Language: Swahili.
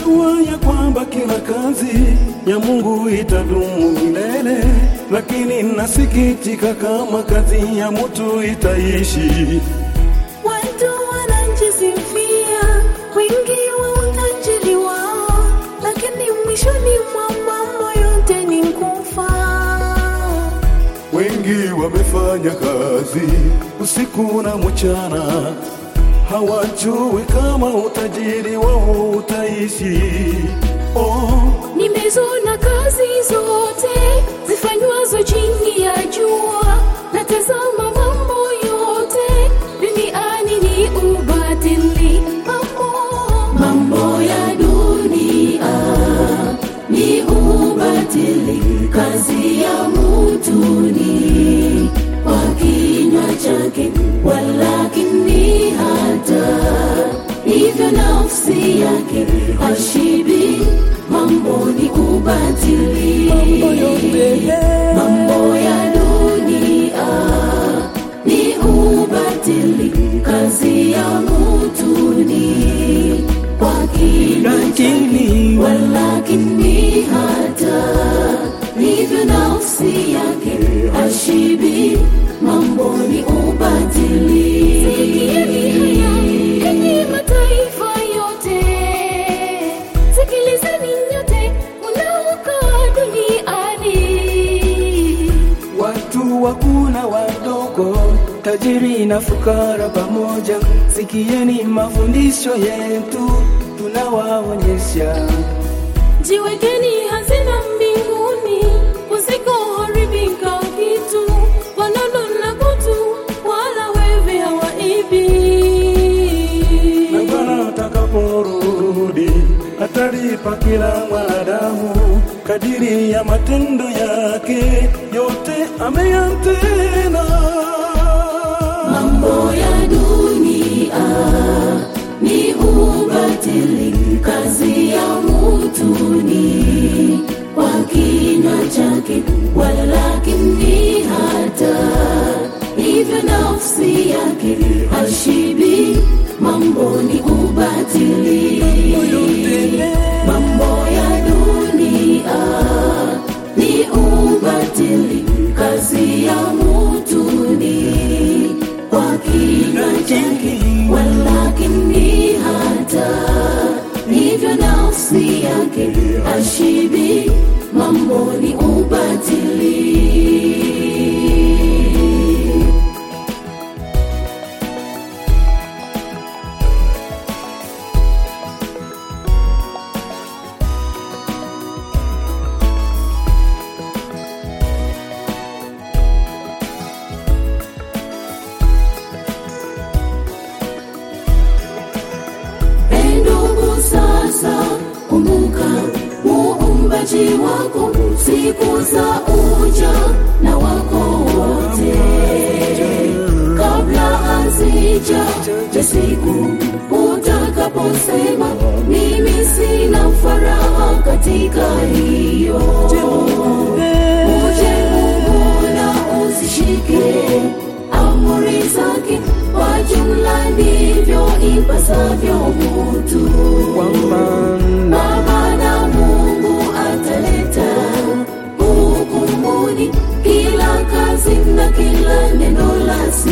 Najua ya kwamba kila kazi ya Mungu itadumu milele, lakini nasikitika kama kazi ya mtu itaishi. Watu wanajisifia wingi wa utajiri wao, lakini mwishoni mwa mambo yote ni kufa. Wengi wamefanya kazi usiku na mchana, hawajui kama utajiri wao utaishi. Oh, Nimezona kazi zote zifanywazo chini ya jua, na tazama mambo yote duniani ni ubatili. Mambo, mambo ya dunia ni ubatili, kazi ya mtu ni kwa kinywa chake, walakini hata hivyo nafsi yake hashibi. Mambo ni ubatili, mambo ya dunia ni ubatili, kazi ya mtu ni kwa kinywa chake, walakini hata hivyo nafsi yake hashibi. Mambo ni ubatili. Sikieni haya, enyi mataifa yote, sikilizeni nyote mnaokaa duniani. Watu wakuna wadogo, tajiri na fukara pamoja, sikieni mafundisho yetu tunawaonyesha. Jiwekeni hazina mbinguni kusikoharibika kitu, wanono na kutu, wala wevi hawaibi. na Bwana atakaporudi atalipa kila mwanadamu kadiri ya matendo yake yote ameyatenda. Mambo ya dunia ni ubatili, kazi ya mtu ni kwa kinywa chake, walakini hata hivyo nafsi yake hashibi. Mambo ni ubatili, mambo ya dunia ni ubatili, kazi ya mtu ni kwa kinywa chake, walakini hata hivyo nafsi yake hashibi. Mambo ni ubatili. Ee ndugu, sasa kumbuka muumbaji wako siku za uja na wako wote, kabla hazija ja siku utakaposema mimi sina faraha katika hiyo. Uje Mungu na usishike amri zake, kwa jumla ndivyo ipasavyo mutu. Kwa maana Mungu ataleta hukumuni kila kazi na kila neno la